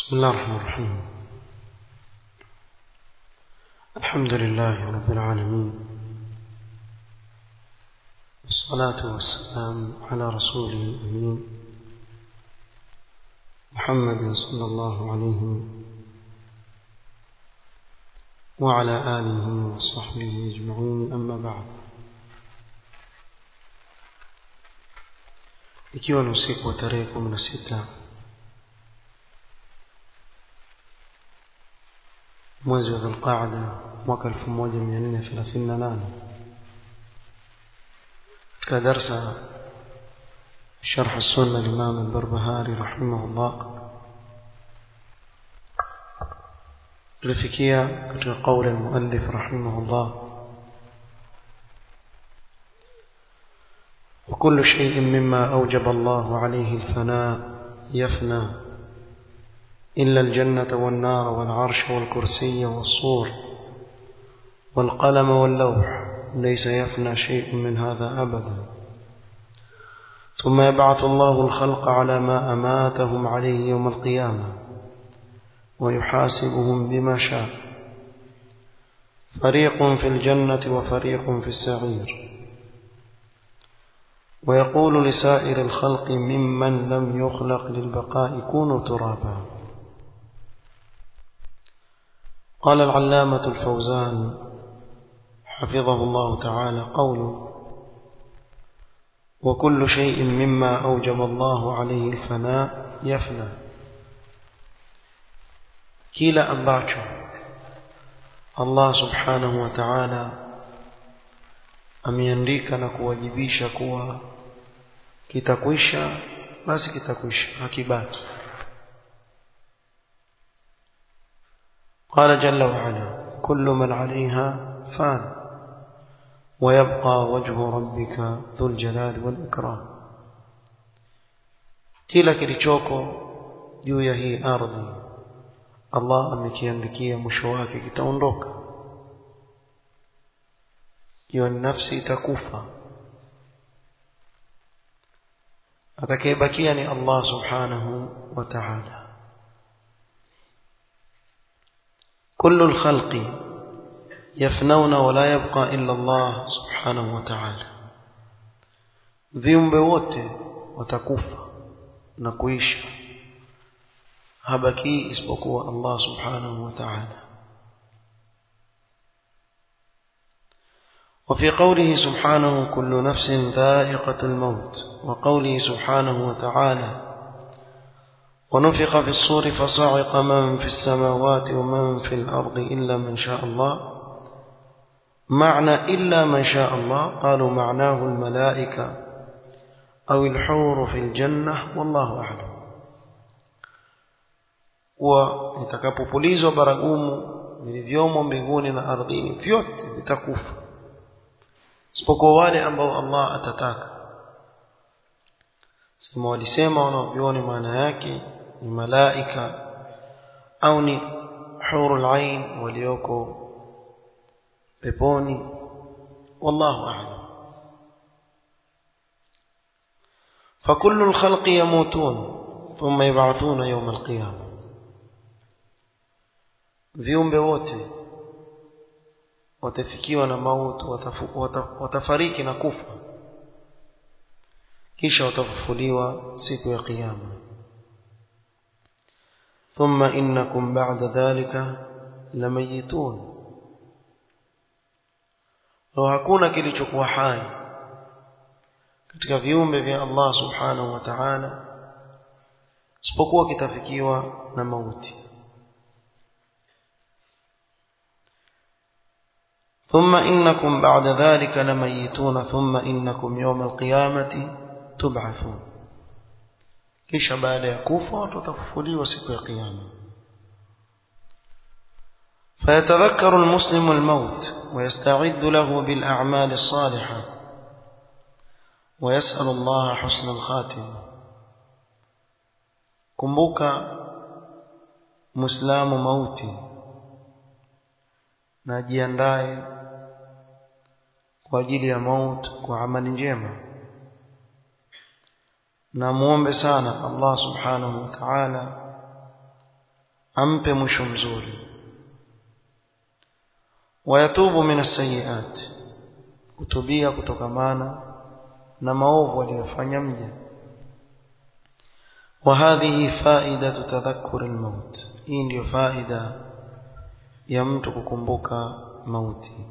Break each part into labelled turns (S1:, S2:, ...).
S1: بسم الله الرحمن الرحيم الحمد لله رب العالمين والصلاة والسلام على رسوله الأمين محمد صلى الله عليه وعلى آله وصحبه أجمعين أما بعد ikiwa ni usiku wa tarehe kumi na sita mwezi wa dhulqaada mwaka elfu moja mia nne thelathini na nane katika darsa شرح السنة الإمام البربهاري رحمه الله لفكية قول المؤلف رحمه الله وكل شيء مما أوجب الله عليه الفناء يفنى إلا الجنة والنار والعرش والكرسي والصور والقلم واللوح ليس يفنى شيء من هذا أبدا ثم يبعث الله الخلق على ما أماتهم عليه يوم القيامة ويحاسبهم بما شاء فريق في الجنة وفريق في السعير ويقول لسائر الخلق ممن لم يخلق للبقاء كونوا ترابا قال العلامة الفوزان حفظه الله تعالى قوله وكل شيء مما أوجب الله عليه الفناء يفنى كلا أمباتشو الله سبحانه وتعالى ameandika na kuwajibisha kuwa kitakwisha basi kitakwisha hakibaki قال جل وعلا كل من عليها فان ويبقى وجه ربك ذو الجلال والإكرام kila kilichoko juu ya hii ardhi Allah amekiandikia mwisho wake kitaondoka hiyo nafsi itakufa atakayebakia ni Allah subhanahu wa ta'ala كل الخلق يفنون ولا يبقى إلا الله سبحانه وتعالى viumbe wote watakufa na kuisha habaki isipokuwa Allah subhanahu wa ta'ala وفي قوله سبحانه كل نفس ذائقة الموت وقوله سبحانه وتعالى ونفخ في الصور فصعق من في السماوات ومن في الأرض إلا من شاء الله معنى إلا من شاء الله قالوا معناه الملائكة أو الحور في الجنة والله أعلم وitakapopulizwa baragumu vilivyomo mbinguni na ardhini vyote vitakufa isipokuwa wale ambao Allah atataka sema walisema wanavyoni maana yake ni malaika au ni hurul ain walioko peponi wallahu a'lam فكل الخلق يموتون ثم يبعثون يوم القيامة viumbe wote watafikiwa na mauti watafariki na kufa kisha watafufuliwa siku ya kiyama thumma innakum ba'da dhalika lamayitun wa hakuna kilichokuwa hai katika viumbe vya Allah subhanahu wa ta'ala isipokuwa kitafikiwa na mauti ثم إنكم بعد ذلك لميتون ثم إنكم يوم القيامة تبعثون kisha baada ya kufa watafufuliwa siku ya kiyama فيتذكر المسلم الموت ويستعد له بالأعمال الصالحة ويسأل الله حسن الخاتمة kumbuka muislamu mauti na jiandae kwa ajili ya maut kwa amali njema na muombe sana Allah subhanahu wa ta'ala ampe mwisho mzuri wayatubu min as-sayyi'at kutubia kutokamana na maovu aliyofanya mja وهذه فائدة تذكر الموت hii ndio faida ya mtu kukumbuka mauti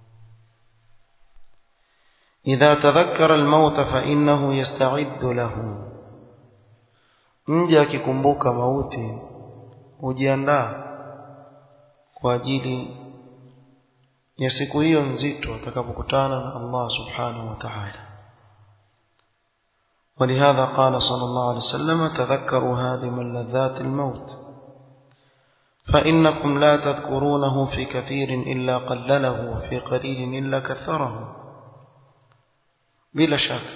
S1: إذا تذكر الموت فإنه يستعد له mja akikumbuka mauti hujiandaa kwa ajili ya siku hiyo nzito atakapokutana na Allah subhanahu wa ta'ala ولهذا قال صلى الله عليه وسلم تذكروا هذه من لذات الموت فإنكم لا تذكرونه في كثير إلا قلله وفي قليل إلا كثره بلا شك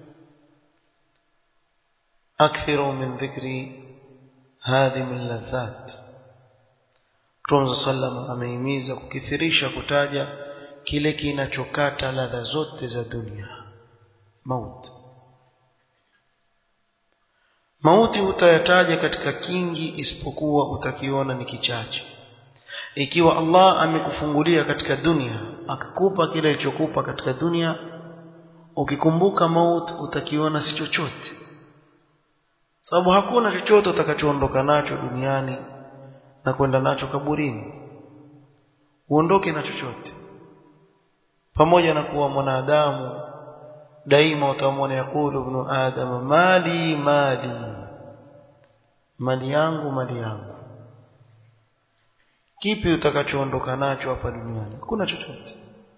S1: أكثروا من ذكر هذه من لذات Mtume sallam ameimiza kukithirisha kutaja kile kinachokata ladha zote za dunia mauti mauti utayataja katika kingi isipokuwa utakiona ni kichache ikiwa Allah amekufungulia katika dunia akakupa kile alichokupa katika dunia ukikumbuka mauti utakiona si chochote sababu hakuna chochote utakachoondoka nacho duniani na kwenda nacho kaburini uondoke na chochote pamoja na kuwa mwanadamu daima utamwona yakulu ibn adam mali mali mali yangu mali yangu kipi utakachoondoka nacho hapa duniani hakuna chochote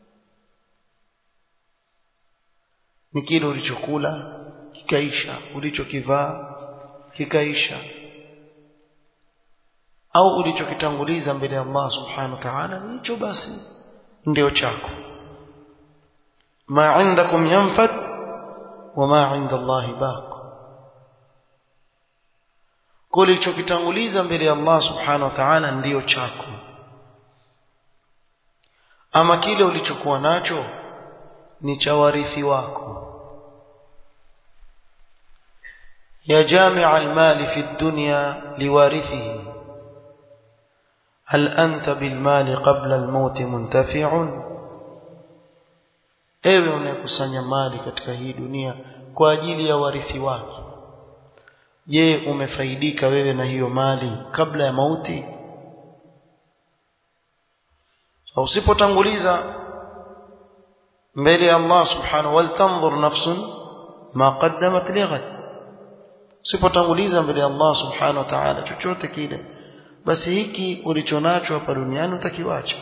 S1: ni kile ulichokula kikaisha ulichokivaa kikaisha au ulichokitanguliza mbele ya Allah subhanahu wa ta'ala hicho basi ndio chako ma indakum yanfad wa ma inda Allah baq kulichokitanguliza mbele ya Allah subhanahu wa ta'ala ndio chako ama kile ulichokuwa nacho ni cha warithi wako ya jami'a al-mali fi ad-dunya liwarithihi هل أنت بالمال قبل الموت منتفع ewe unayekusanya mali katika hii dunia kwa ajili ya warithi wake je umefaidika wewe na hiyo mali kabla ya mauti so, usipotanguliza mbele ya Allah subhanahu wal tanzur nafsun ma qaddamat lighad usipotanguliza mbele ya Allah subhanahu wa ta'ala chochote kile basi hiki ulichonacho hapa duniani utakiwacha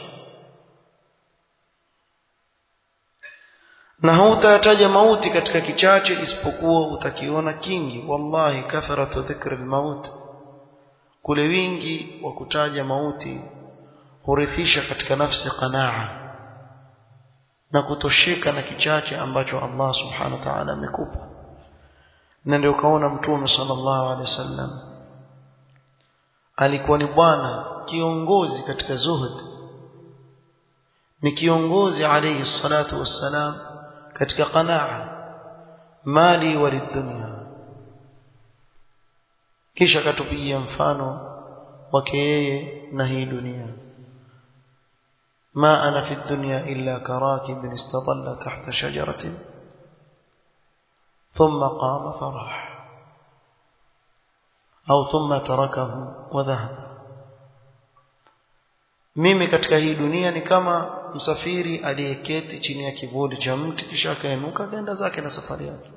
S1: na hautataja mauti katika kichache isipokuwa utakiona kingi wallahi kathratu dhikri almaut kule wingi wa kutaja mauti hurithisha katika nafsi qanaa na kutosheka na kichache ambacho Allah subhanahu wa ta'ala amekupa na ndio kaona mtume sallallahu alaihi wasallam alikuwa ni bwana kiongozi katika zuhud ni kiongozi alayhi salatu wassalam katika qanaa mali walidunya kisha katupigia mfano wake yeye na hii dunia ما أنا في الدنيا إلا كراكب استظل تحت شجرة ثم قام فراح au thumma tarakahu wa dhahaba mimi katika hii dunia ni kama msafiri aliyeketi chini ya kivuli cha mti kisha akainuka akaenda zake na safari yake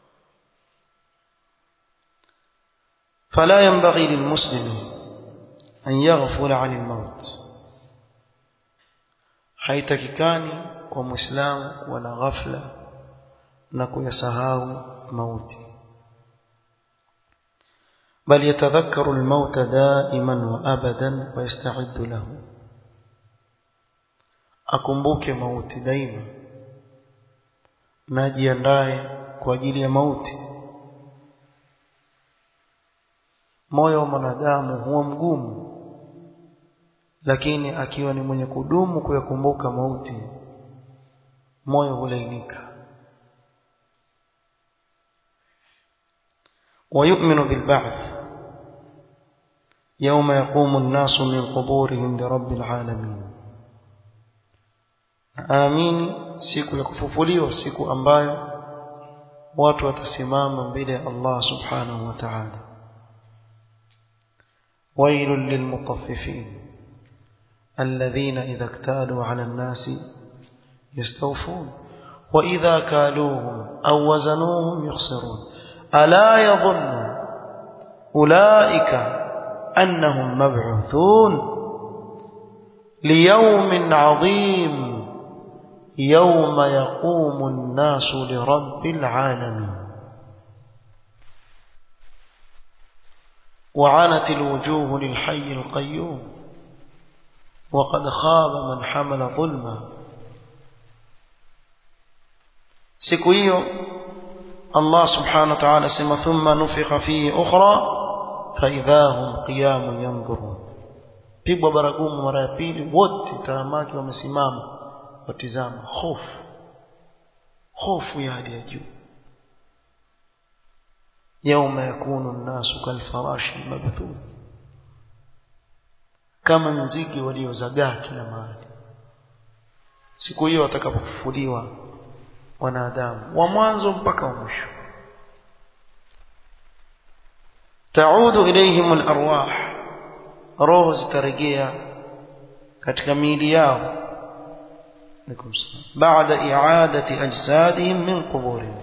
S1: فلا ينبغي للمسلم أن يغفل عن الموت haitakikani kwa muislamu kuwa na ghafla na kuyasahau mauti بل يتذكر الموت دائما وابدا ويستعد له akumbuke mauti daima na jiandae kwa ajili ya mauti moyo wa mwanadamu huwa mgumu lakini akiwa ni mwenye kudumu kuyakumbuka mauti moyo hulainika ويؤمن بالبعث يوم يقوم الناس من قبورهم لرب العالمين آمين siku ya kufufuliwa siku ambayo watu watasimama mbele ya Allah subhanahu wa ta'ala ويل للمطففين الذين إذا اكتالوا على الناس يستوفون وإذا كالوهم أو وزنوهم يخسرون ألا يظن أولئك أنهم مبعوثون ليوم عظيم يوم يقوم الناس لرب العالمين وعنت الوجوه للحي القيوم وقد خاب من حمل ظلما siku hiyo Allah subhanahu wa ta'ala sema thumma nufikha fihi ukhra fa idahum qiyamun yanzurun pigwa baragumu mara ya pili wote taamaki wamesimama watizama hofu hofu ya hali ya juu يوم يكون الناس كالفراش المبثوث kama nzige waliozagaa kila mahali siku hiyo watakapofufuliwa wanadamu wa mwanzo mpaka wa mwisho taudu ilayhim alarwah roho zitarejea katika miili yao baada i'adati ajsadihim min quburihim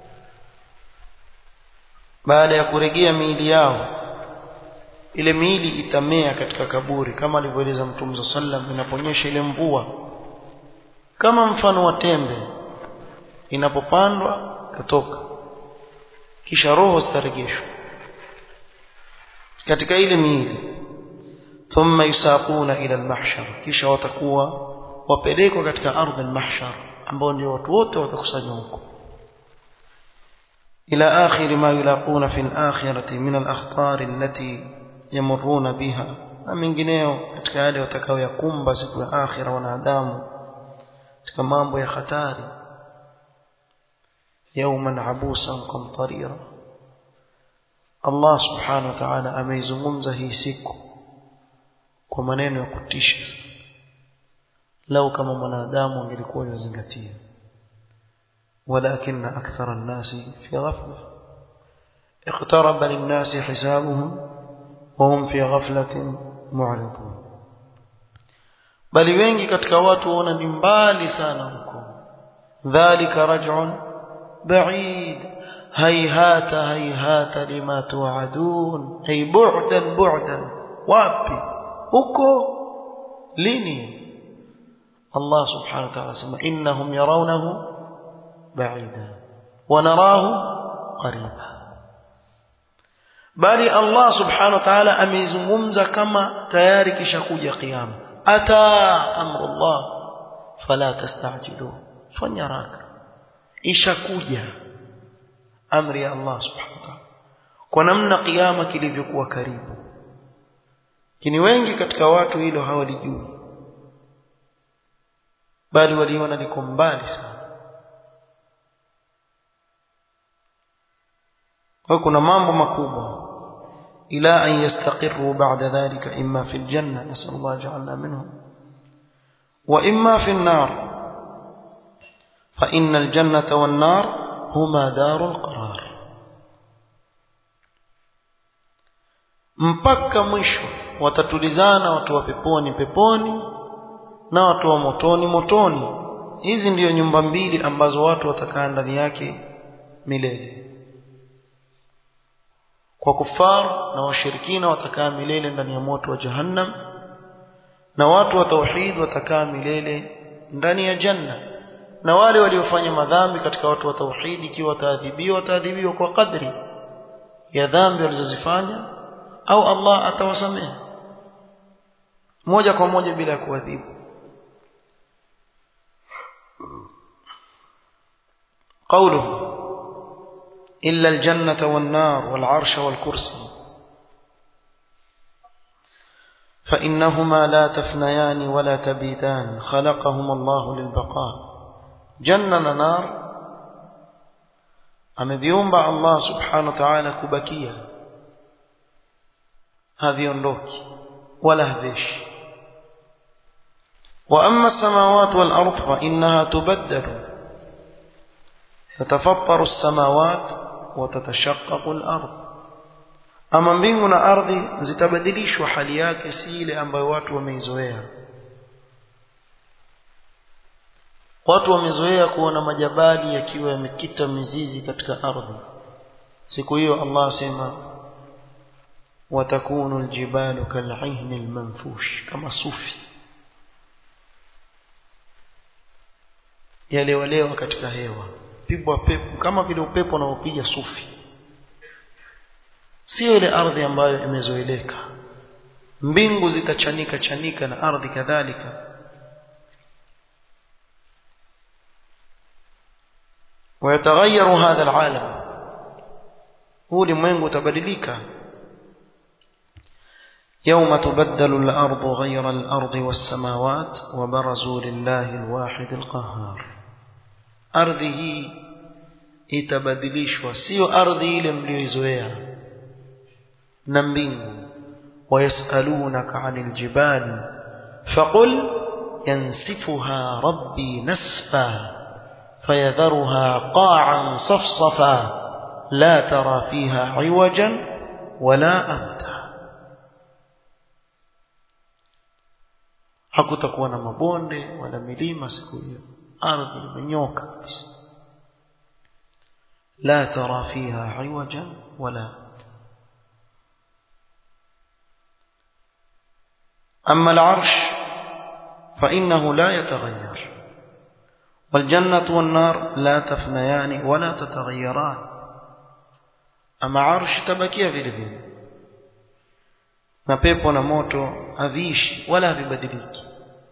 S1: baada ya kurejea miili yao ile miili itamea katika kaburi kama alivyoeleza Mtume sallam inaponyesha ile mvua kama mfano wa tembe inapopandwa katoka kisha roho zitarejeshwa katika ile miili thumma yusaquna ila al-mahshar kisha watakuwa wapelekwa katika ardhi al-mahshar ambao ndio watu wote watakusanywa huko إلى آخر ما يلاقون في الآخرة من الأخطار التي يمرون بها na mengineo katika yale watakayoyakumba siku ya akhira wanadamu katika mambo ya hatari yauman abusan qamtarira Allah subhanahu wa ta'ala ameizungumza hii siku kwa maneno ya kutisha lau kama mwanadamu angelikuwa yazingatia ولكن أكثر الناس في غفلة اقترب للناس حسابهم وهم في غفلة معرضون bali wengi katika watu waona ni mbali sana huko dhalika raj'un ba'id hayhata hayhata lima tu'adun ay bu'dan bu'dan wapi huko lini Allah subhanahu wa ta'ala sema innahum yarawnahu بعيدا ونراه قريبا bali Allah subhanahu wa ta'ala ameizungumza kama tayari kishakuja kiyama ata amrullah fala tastajilu fanya haraka ishakuja amri ya Allah subhanahu wa ta'ala kwa namna kiyama kilivyokuwa karibu kini wengi katika watu hilo hawalijui bali waliona liko mbali sana وكنا mambo makubwa ila an yastaqirru ba'da dhalika imma fi aljanna nasal Allah ja'alna minhum wa imma fi an-nar fa inna al-jannata wan-nar huma darul qarar mpaka mwisho watatulizana watu wa peponi peponi na watu wa motoni motoni hizi ndiyo nyumba mbili ambazo watu watakaa ndani yake milele kwa kufar na washirikina watakaa milele ndani ya moto wa jahannam na watu wa tauhid watakaa milele ndani ya janna na wale waliofanya madhambi katika watu wa tauhid ikiwa wataadhibiwa wataadhibiwa kwa kadri ya dhambi walizozifanya au Allah atawasamehe moja kwa moja bila kuadhibu قوله إلا الجنة والنار والعرش والكرسي فإنهما لا تفنيان ولا تبيدان خلقهما الله للبقاء جنة نار ameviumba Allah subhanahu wa ta'ala kubakia haviondoki wala havishi وأما السماوات والأرض فإنها تبدل تتفطر السماوات وتتشقق الأرض ama mbingu na ardhi zitabadilishwa hali yake si ile ambayo watu wameizoea watu wamezoea kuona majabali yakiwa yamekita mizizi katika ardhi siku hiyo Allah asema watakunu aljibalu kal'ihni almanfush kama sufi yalewalewa katika hewa pigwa pepo kama vile upepo unaopiga sufi sio ile ardhi ambayo imezoeleka mbingu zitachanika chanika na ardhi kadhalika ويتغير هذا العالم هو لمنغ تبدلك يوم تبدل الأرض غير الأرض والسماوات وبرزوا لله الواحد القهار أرضه itabadilishwa sio ardhi ile mlioizoea na mbingu wayasalunaka anil jibali faqul yansifuha rabbi nasfa fayadharuha qa'an safsafa la tara fiha iwajan wala amta hakutakuwa na mabonde wala milima siku hiyo ardhi imenyoka kabisa لا ترى فيها عوجا ولا أما العرش فإنه لا يتغير والجنة والنار لا تفنيان ولا تتغيران أما عرش تبكي في الفين na pepo na moto haviishi wala havibadiliki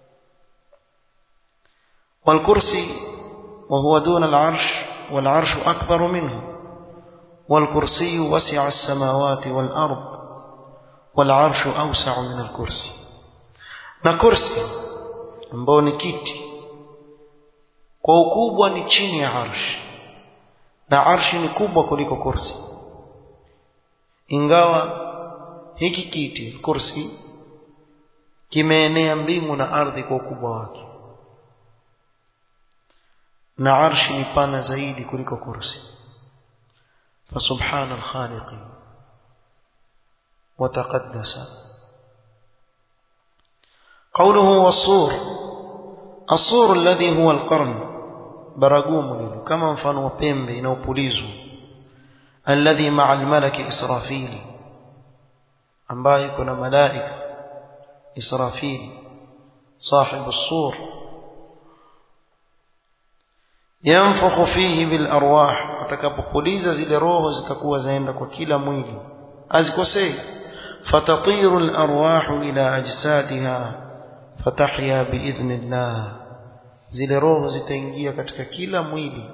S1: والكرسي وهو دون العرش والعرش أكبر منه والكرسي وسع السماوات والأرض والعرش أوسع من الكرسي na kursi ambao ni kiti kwa ukubwa ni chini ya arshi na arshi ni kubwa kuliko kursi ingawa hiki kiti kursi kimeenea mbingu na ardhi kwa ukubwa wake na arshi ni pana zaidi kuliko kursi فسبحان الخالق وتقدس قوله والصور الصور الذي هو القرن براغوم كما mfano pembe inaopulizwa الذي مع الملك إسرافيل ambaye kuna malaika Israfil صاحب الصور yanfukhu fihi bil arwah atakapopuliza zile roho zitakuwa zaenda kwa kila mwili azikosei fatatiru al arwah ila ajsadiha fatahya biidhnillah zile roho zitaingia katika kila mwili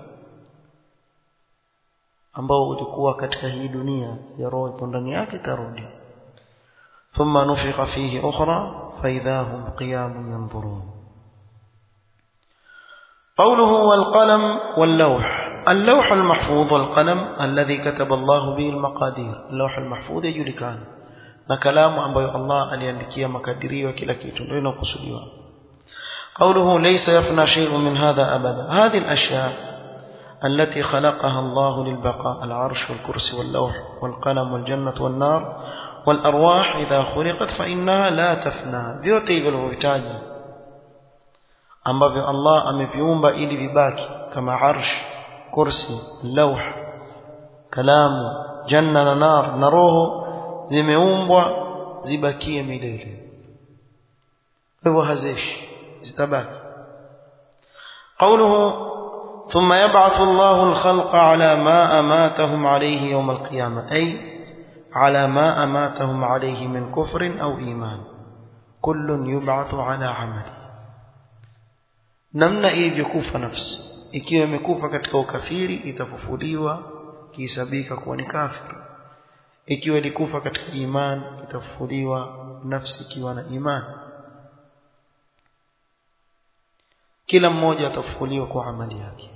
S1: ambao ulikuwa katika hii dunia ya roho ipo ndani yake tarudi thumma nufikha fihi ukhra فإذا هم قيام ينظرون قوله والقلم واللوح اللوح المحفوظ والقلم الذي كتب الله به المقادير اللوح المحفوظ يجلكان na kalamu ambayo Allah aliandikia makadirio kila kitu ndio inakusudiwa قوله ليس يفنى شيء من هذا أبدا هذه الأشياء التي خلقها الله للبقاء العرش والكرسي واللوح والقلم والجنة والنار والأرواح إذا خلقت فإنها لا تفنى vyote hivyo vilivyohitaji ambavyo Allah ameviumba ili vibaki kama arsh kursi lauh kalamu janna na nar na roho zimeumbwa zibakie milele hivyo hazishi zitabaki قوله ثم يبعث الله الخلق على ما أماتهم عليه يوم القيامة أي على ما أماتهم عليه من كفر أو إيمان كل يبعث على عمله namna ilivyokufa nafsi ikiwa imekufa katika ukafiri itafufuliwa kihesabika kuwa ni kafir ikiwa ilikufa katika iman itafufuliwa nafsi ikiwa na iman kila mmoja atafufuliwa kwa amali yake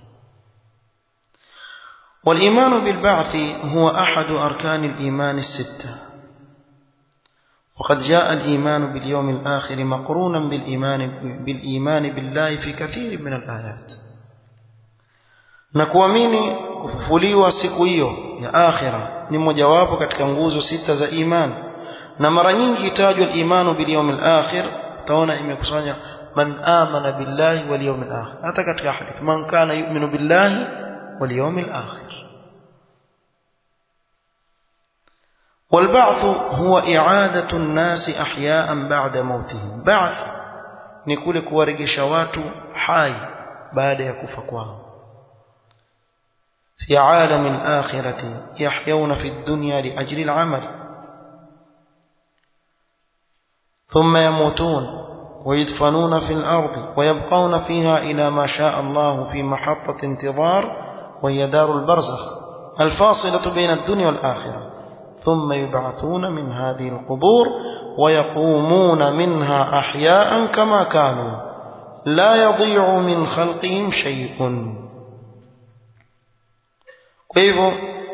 S1: والإيمان بالبعث هو أحد أركان الإيمان الستة وقد جاء الإيمان باليوم الآخر مقرونا بالإيمان, بالإيمان بالله في كثير من الآيات na kuamini kufufuliwa siku hiyo ya akhira ni mojawapo katika nguzo sita za iman na mara nyingi itajwa al-imanu bil yawmil akhir utaona imekusanya man amana billahi wal yawmil akhir hata katika hadithi man kana yu'minu billahi wal yawmil akhir والبعث هو إعادة الناس أحياء بعد موتهم بعث نقول كوارجش watu hai baada ya kufa kwao في عالم الآخرة يحيون في الدنيا لأجل العمل ثم يموتون ويدفنون في الأرض ويبقون فيها إلى ما شاء الله في محطة انتظار وهي دار البرزخ الفاصلة بين الدنيا والآخرة ثم يبعثون من هذه القبور ويقومون منها أحياء كما كانوا لا يضيع من خلقهم شيء kwa hivyo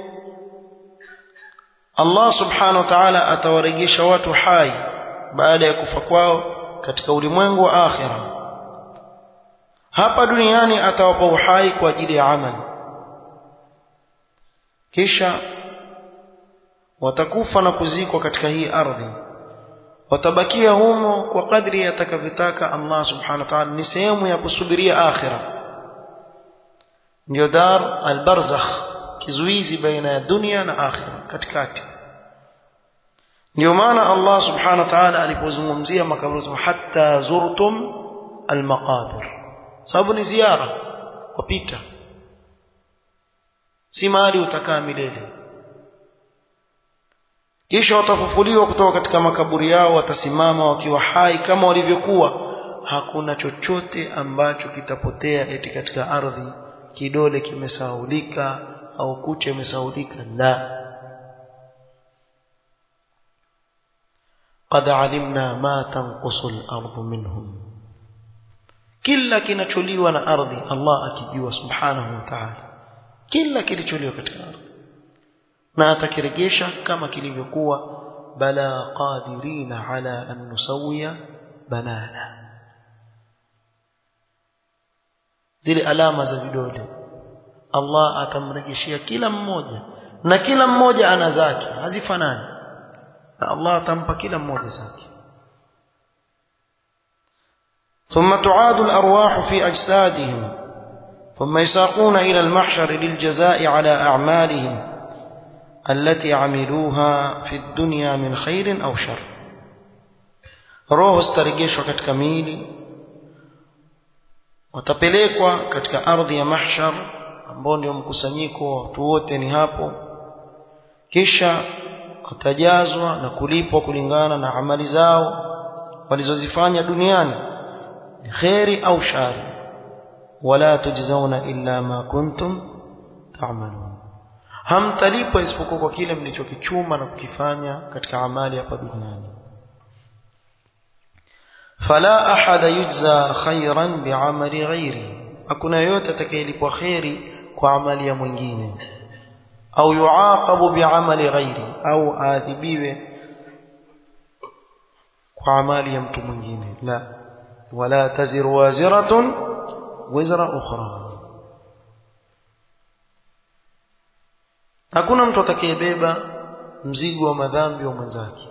S1: Allah subhanahu wa ta'ala atawarejesha watu hai baada ya kufa kwao katika ulimwengu wa akhira hapa duniani atawapa uhai kwa ajili ya amali kisha watakufa na kuzikwa katika hii ardhi watabakia humo kwa kadri atakavyotaka Allah subhanahu wa ta'ala ni sehemu ya kusubiria akhira ndio dar al-barzakh kizuizi baina ya dunia na akhira katikati ndio maana Allah subhanahu wa ta'ala alipozungumzia makaburi hatta zurtum almaqabir sababu ni ziara kupita si mahali utakaa milele kisha watafufuliwa kutoka katika makaburi yao watasimama wakiwa hai kama walivyokuwa hakuna chochote ambacho kitapotea eti katika ardhi kidole kimesaulika au kucha imesaulika la qad alimna ma tanqusu al-ardu minhum kila kinacholiwa na ardhi Allah akijua subhanahu wa ta'ala kila kilicholiwa katika ardhi na atakirejesha kama kilivyokuwa bala qadirina ala an nusawiya banana zile alama za vidole Allah atamrejeshia kila mmoja na kila mmoja ana zake hazifanani na Allah atampa kila mmoja zake ثم تعاد الأرواح في أجسادهم ثم يساقون إلى المحشر للجزاء على أعمالهم التي عملوها في الدنيا من خير أو شر روح استرجيشwa katika miili watapelekwa katika ardhi ya mahshar ambao ndio mkusanyiko wa watu wote ni hapo kisha watajazwa na kulipwa kulingana na amali zao walizozifanya duniani kheri au shari wala tujzauna illa ma kuntum ta'malun hamtalipwa isipokuwa kwa kile mlichokichuma na kukifanya katika amali hapa duniani fala ahada yujza khairan bi'amali ghairi hakuna yote atakayelipwa khairi kwa amali ya mwingine au yuaqabu bi'amali ghairi au aadhibiwe kwa amali ya mtu mwingine la wala taziru waziratun wizra ukhra hakuna mtu atakayebeba mzigo wa madhambi wa mwenzake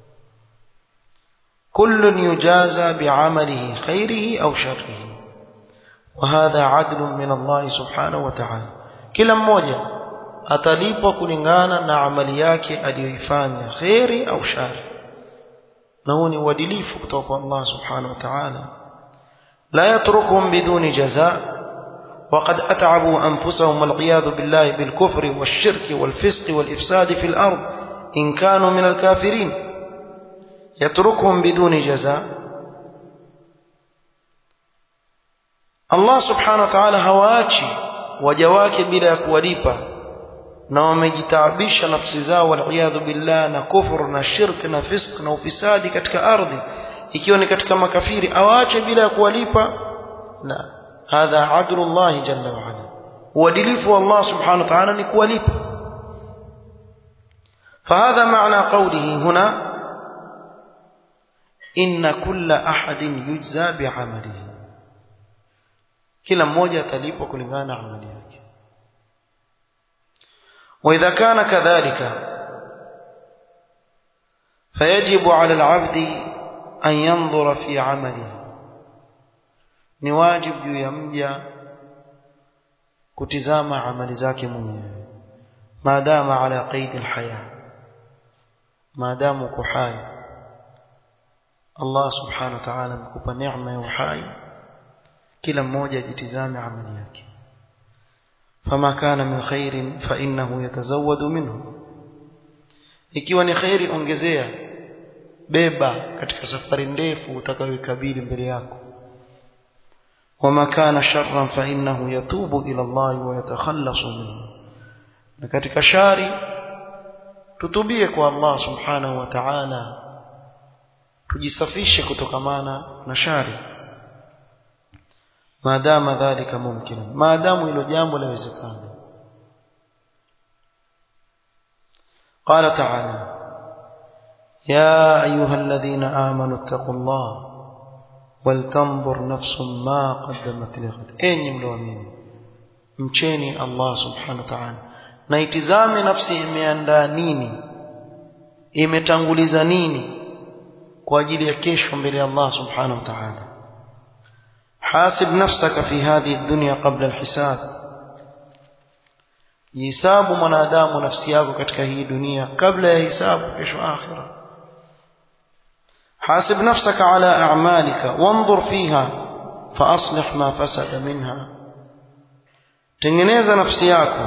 S1: كل يجازى بعمله خيره أو شره وهذا عدل من الله سبحانه وتعالى kila mmoja atalipwa kulingana na amali yake aliyoifanya khairi au shari na huo ni uadilifu kutoka kwa Allah subhanahu wa ta'ala la yatrukuhum biduni jazaa وقد أتعبوا أنفسهم والعياذ بالله بالكفر والشرك والفسق والإفساد في الأرض إن كانوا من الكافرين يتركهم بدون جزاء الله سبحانه وتعالى hawaachi waja wake bila ya kuwalipa na wamejitaabisha nafsi zao waliyadhu billah na kufur na shirk na fisk na ufisadi katika ardhi ikiwa ni katika makafiri awaache bila ya kuwalipa la hadha adlu Allah jalla wa ala uadilifu wa Allah subhanahu wa ta'ala ni kuwalipa فهذا معنى قوله هنا inna kulla ahadin yujza bi'amalihi kila mmoja atalipwa kulingana na amali yake وإذا كان كذلك فيجب على العبد أن ينظر في عمله ni wajib juu ya mja kutizama amali zake mwenyewe maadama ala qaidi alhaya maadamu uko hai Allah subhanahu wa ta'ala amekupa neema ya uhai kila mmoja ajitizame amali yake fama kana min khairin fa innahu yatazawwadu minhu ikiwa ni khairi ongezea beba katika safari ndefu utakayoikabili mbele yako wama kana sharran fa innahu yatubu ila Allah wa yatakhallasu minhu na katika shari tutubie kwa Allah subhanahu wa ta'ala tujisafishe kutokamana na shari maadama dhalika mumkin maadamu hilo jambo lawezekana قال تعالى يا أيها الذين آمنوا اتقوا الله ولتنظر نفس ما قدمت لغد أين ملوامين مشيني الله سبحانه وتعالى na itizame nafsi imeandaa nini imetanguliza nini kwa ajili ya kesho mbele ya Allah subhanahu wa ta'ala hasib nafsaka fi hadhihi dunya qabla alhisab jihesabu mwanadamu nafsi yako katika hii dunia kabla ya hisabu kesho akhira حاسب نفسك على أعمالك وانظر فيها فأصلح ما فسد منها tengeneza nafsi yako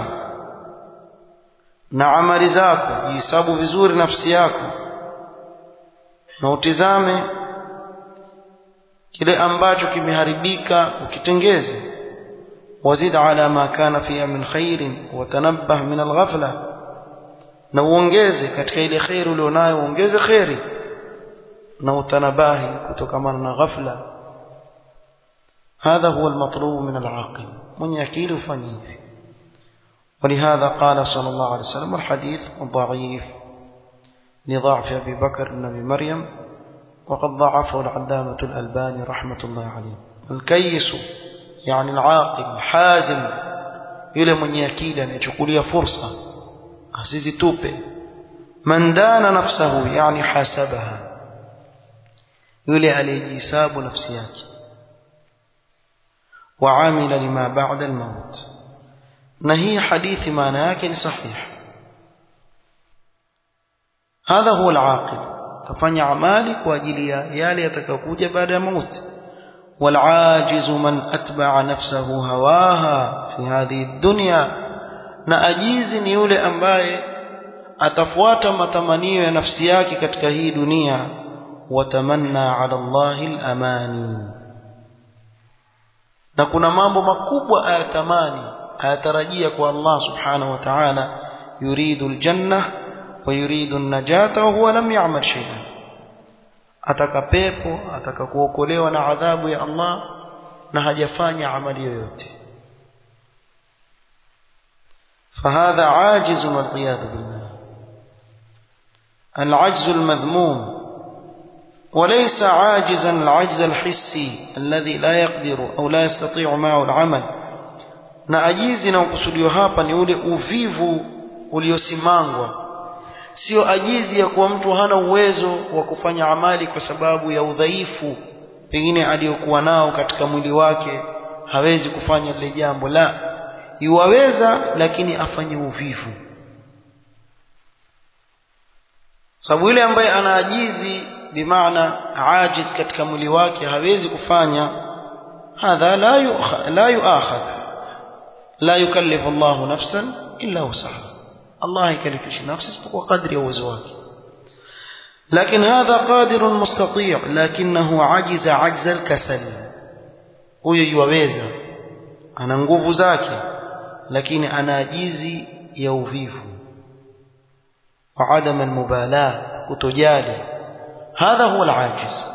S1: na amali zako jihesabu vizuri nafsi yako na utizame kile ambacho kimeharibika ukitengeze wazid ala ma kana fiha min khairin watanabbah min alghafla na uongeze katika ile khairi ulionayo uongeze khairi na utanabahi kutokamana na ghafla هذا هو المطلوب من العاقل من يكيل فنيه ولهذا قال صلى الله عليه وسلم الحديث ضعيف لضعف أبي بكر بن أبي مريم وقد ضعفه العلامة الألباني رحمة الله عليه الكيس يعني العاقل حازم yule mwenye akili anayechukulia fursa asizitupe man dana nafsahu yani hasabaha yule aliyejihesabu nafsi yake waamila lima ba'da almaut na hii hadithi maana yake ni sahihi hadha huwa alaqil tafanya amali kwa ajili ya yale yatakayokuja baada ya mauti والعاجز من أتبع نفسه هواها في هذه الدنيا na ajizi ni yule ambaye atafuata matamanio ya nafsi yake katika hii dunia watamanna ala Allahi al-amani na kuna mambo makubwa ayatamani ayatarajia kwa Allah subhanahu wa ta'ala yuridu al-janna wa yuridu an-najata wa huwa lam ya'mal shay'an ataka pepo ataka kuokolewa na adhabu ya Allah na hajafanya amali yoyote فهذا عاجز والعياذ بالله العجز المذموم وليس عاجزا العجز الحسي الذي لا يقدر أو لا يستطيع معه العمل na ajizi na ukusudio hapa ni ule uvivu uliosimangwa sio ajizi ya kuwa mtu hana uwezo wa kufanya amali kwa sababu ya udhaifu pengine aliyokuwa nao katika mwili wake hawezi kufanya lile jambo la yuwaweza lakini afanye uvivu sababu yule ambaye ana ajizi bimaana ajiz katika mwili wake hawezi kufanya hadha la yu'khadh la yu'akhadh la yukallifu Allahu nafsan illa wusaha Allah haikalifishi nafsi isipokuwa kadri ya uwezo wake لكن هذا قادر مستطيع لكنه عجز عجز الكسل huyo yuwaweza ana nguvu zake lakini ana ajizi ya uvivu وعدم المبالاة kutojali هذا هو العاجز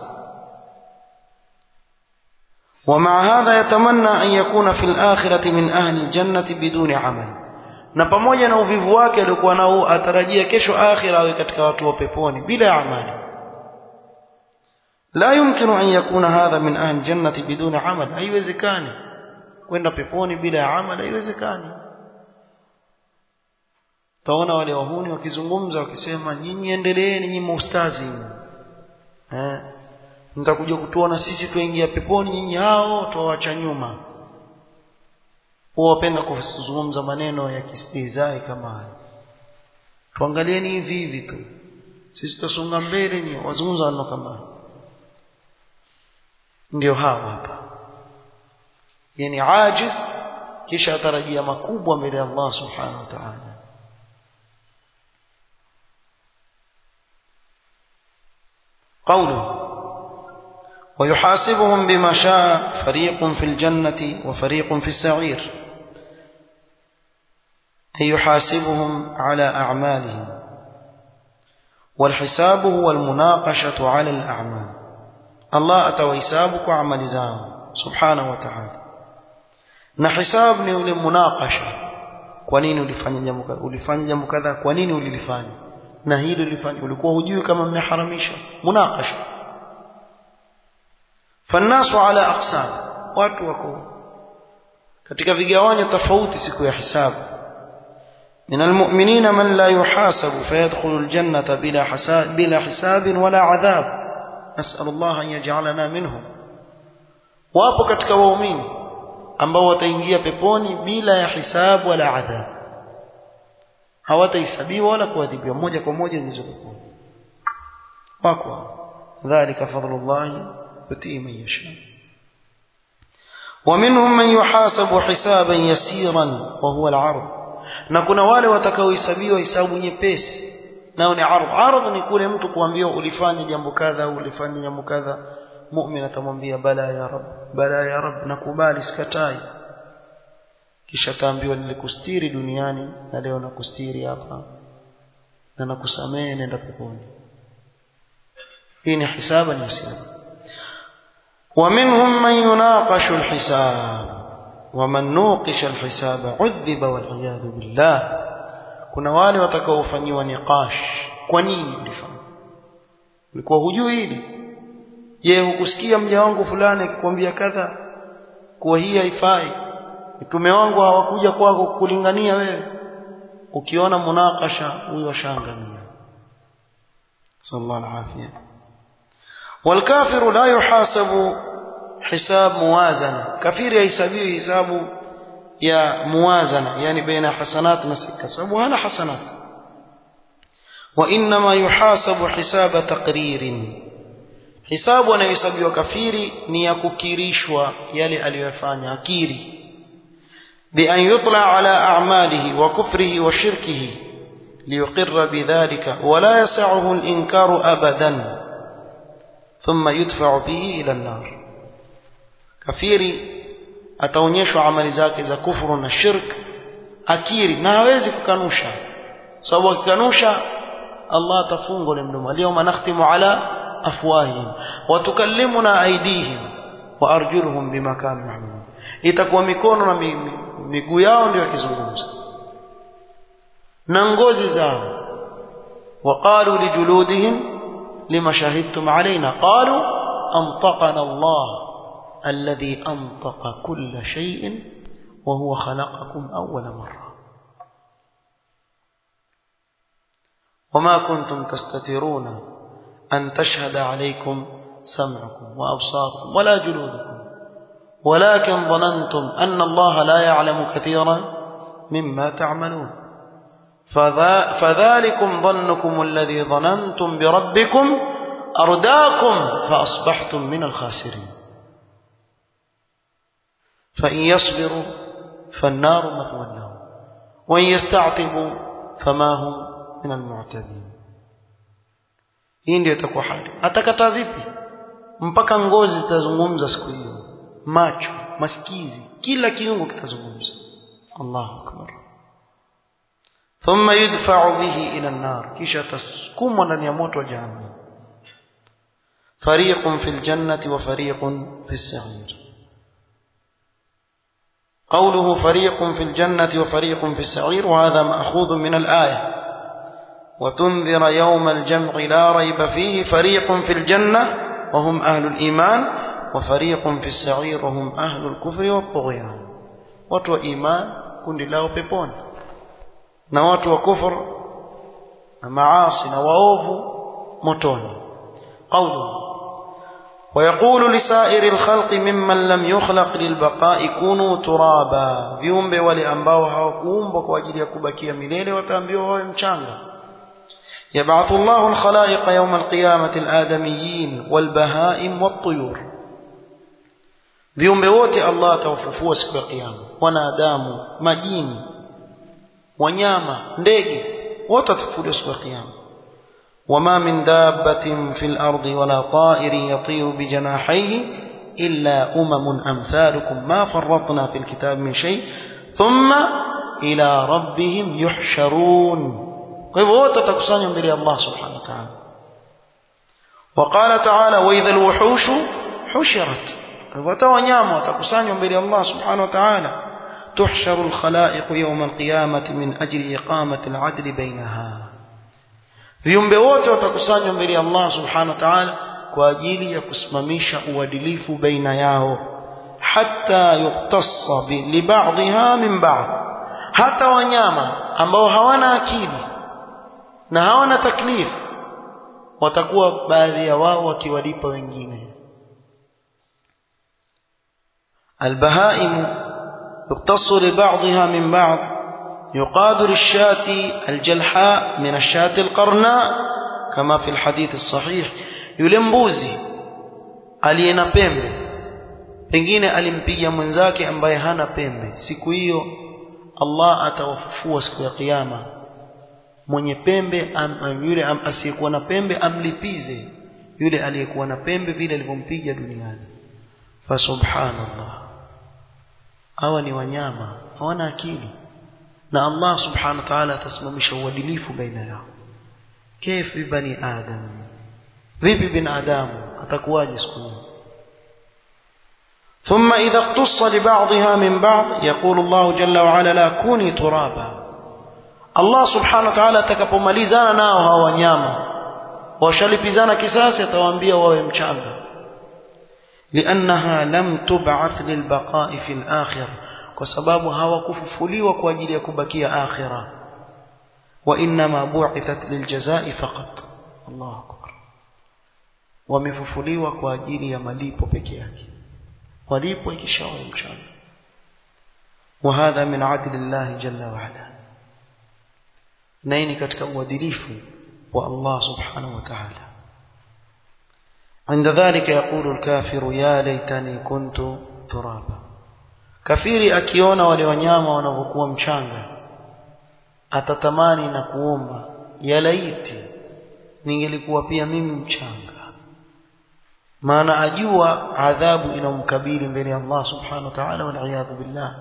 S1: ومع هذا يتمنى أن يكون في الآخرة من أهل الجنة بدون عمل na pamoja na uvivu wake aliokuwa nao atarajia kesho akhira awe katika watu wa peponi bila amali لا يمكن أن يكون هذا من أهل الجنة بدون عمل haiwezekani kwenda peponi bila ya amal haiwezekani taona wale wahuni wakizungumza wakisema nyinyi endeleeni nyinyi maustazi eh mtakuja kutuona sisi tuingia peponi nyinyi hao tuwaacha nyuma wapenda kuzungumza maneno ya kistihzai kama haya tuangalieni hivi hivi tu sisi tutasonga mbele nyinyi wazungumza maneno kama haya ndio hawa hapa yani ajiz kisha atarajia makubwa mbele ya Allah subhanahu wa ta'ala قوله ويحاسبهم بما شاء فريق في الجنة وفريق في السعير أي يحاسبهم على أعمالهم والحساب هو المناقشة على الأعمال الله أتويسابك عمل زام سبحانه وتعالى na hisabu ni ule munakasha kwa nini ulifanya jambo kadha ulifanya jambo kadha kwa nini ulilifanya na hili ulifanya ulikuwa hujui kama mmeharamisha munakasha fannasu ala aqsam watu wako katika vigawanyo tofauti siku ya hisabu من المؤمنين من لا يحاسب فيدخل الجنة بلا حساب, بلا حساب ولا عذاب نسأل الله أن يجعلنا منهم wapo katika waumini ambao wataingia peponi bila ya hisabu wala adhabu hawatahesabiwa wala kuadhibiwa moja kwa moja ndizo peponi wako dhalika fadlullahi yutii man yasha ومنهم من يحاسب حسابا يسيرا وهو العرض na kuna wale watakaohesabiwa hisabu nyepesi nao ni ardh ardh ni kule mtu kuambiwa ulifanya jambo kadha au ulifanya jambo kadha mu'min atamwambia bala ya rab bala ya rab nakubali sikatai kisha taambiwa nilikustiri duniani na leo nakustiri hapa na nakusamehe nenda peponi hii ni hisaba ni hisaba ومنهم من يناقش الحساب ومن نوقش الحساب عذب والعياذ بالله kuna wale watakaofanyiwa niqash kwa nini ulifanya ulikuwa hujui hili je hukusikia mja wangu fulani akikwambia kadha kuwa hii haifai mtume wangu hawakuja kwako kulingania wewe ukiona munakasha huyo shangamia sallallahu alaihi والكافر لا يحاسب حساب موازنة كفير يحسبيه حساب يا موازنة يعني بين حسنات نسك كسب وهنا حسنات وإنما يحاسب حساب تقرير حساب anayohesabiwa kafiri ni ya kukirishwa yale aliyofanya akiri بأن يطلع على أعماله وكفره وشركه ليقر بذلك ولا يسعه الإنكار أبدا ثم يدفع به إلى النار kafiri ataonyeshwa amali zake za kufuru na shirk akiri na hawezi kukanusha sababu akikanusha Allah atafunga ule mdomo leo nakhtimu ala afwahihim wa tukallimuna aydihim wa arjuluhum bima kanu ya'malun itakuwa mikono na miguu yao ndio yakizungumza na ngozi zao وقالوا لجلودهم لما شهدتم علينا قالوا أنطقنا الله الذي أنطق كل شيء وهو خلقكم أول مرة وما كنتم تستترون أن تشهد عليكم سمعكم وأبصاركم ولا جلودكم ولكن ظننتم أن الله لا يعلم كثيرا مما تعملون فذلكم ظنكم الذي ظننتم بربكم أرداكم فأصبحتم من الخاسرين فإن يصبروا فالنار مثوى لهم وإن يستعتبوا فما هم من المعتدين hii ndio itakuwa hali atakataa vipi mpaka ngozi zitazungumza siku hiyo macho masikizi kila kiungo kitazungumza Allahu akbar thumma yudfa'u bihi ila an-nar kisha tasukumwa ndani ya moto wa jahannam fariqun fil jannati wa fariqun fis sa'ir قوله فريق في الجنة وفريق في السعير وهذا مأخوذ من الآية وتنذر يوم الجمع لا ريب فيه فريق في الجنة وهم أهل الإيمان وفريق في السعير وهم أهل الكفر والطغيان watu wa iman kundi lao peponi na watu wa kufur na maasi na waovu motoni qawlu ويقول لسائر الخلق ممن لم يخلق للبقاء كونوا ترابا viumbe wale ambao hawakuumbwa kwa ajili ya kubakia milele wataambiwa wawe mchanga يبعث الله الخلائق يوم القيامة الآدميين والبهائم والطيور viumbe wote Allah atawafufua siku ya kiyama wanadamu majini wanyama ndege wote watafufuliwa siku ya kiyama وما من دابة في الأرض ولا طائر يطير بجناحيه إلا أمم أمثالكم ما فرطنا في الكتاب من شيء ثم إلى ربهم يحشرون kwa hivyo wote watakusanywa mbele ya Allah subhanahu wa ta'ala وقال تعالى وإذا الوحوش حشرت hata wanyama watakusanywa mbele ya Allah subhanahu wa ta'ala تحشر الخلائق يوم القيامة من أجل إقامة العدل بينها viumbe wote watakusanywa mbele ya Allah subhanahu wa ta'ala kwa ajili ya kusimamisha uadilifu baina yao hatta yuktassa li ba'dha min ba'd hata wanyama ambao hawana akili na hawana taklifu watakuwa baadhi ya wao wakiwalipa wengine البهائم يقتص لبعضها من بعض يقابل الشاة الجلحاء من الشاة القرناء كما في الحديث الصحيح يلمبوزي aliyena pembe pengine alimpiga mwenzake ambaye hana pembe siku hiyo Allah atawafufua siku ya kiyama mwenye pembe am, yule am, asiyekuwa na pembe amlipize yule aliyekuwa na pembe vile alivyompiga duniani fa subhanallah hawa ni wanyama hawana akili na Allah subhanahu wa ta'ala atasimamisha uadilifu baina yao كيف بني آدم vipi binadamu atakuwaje siku hiyo ثم إذا اقتص لبعضها من بعض يقول الله جل وعلا لا كوني ترابا Allah subhanahu wa ta'ala atakapomalizana nao hawa wanyama washalipizana kisasi atawaambia wawe mchanga لأنها لم تبعث للبقاء في الآخرة kwa sababu hawakufufuliwa kwa ajili ya kubakia akhira وإنما بعثت للجزاء فقط الله أكبر wamefufuliwa kwa ajili ya malipo peke yake walipo ikishawa mchana وهذا من عدل الله جل وعلا نيني katika uadilifu wa Allah subhanahu wa ta'ala عند ذلك يقول الكافر يا ليتني كنت ترابا kafiri akiona wale wanyama wanavyokuwa mchanga atatamani na kuomba ya laiti ningelikuwa pia mimi mchanga maana ajua adhabu inamkabili mbele ya Allah subhanahu wa ta'ala wal billah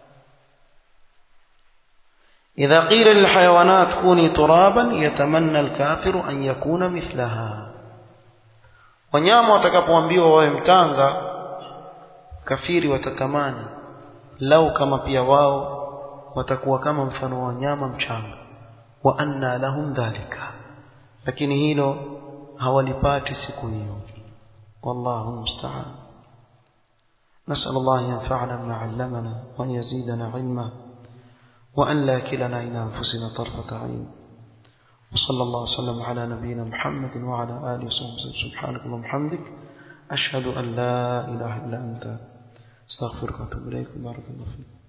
S1: إذا قيل للحيوانات كوني ترابا يتمنى الكافر أن يكون مثلها wanyama watakapoambiwa wawe mtanga kafiri watatamani lau kama pia wao watakuwa kama mfano wa wanyama mchanga wa anna lahum dhalika lakini hilo hawalipati siku hiyo wallahu musta'an نسأل الله ينفعنا بما علمنا وأن يزيدنا علما وأن لا كلنا إلى أنفسنا طرفة عين وصلى الله وسلم على نبينا محمد وعلى آله وصحبه سبحانك اللهم وبحمدك أشهد أن لا إله إلا أنت استغفرك وأتوب إليك بارك الله فيك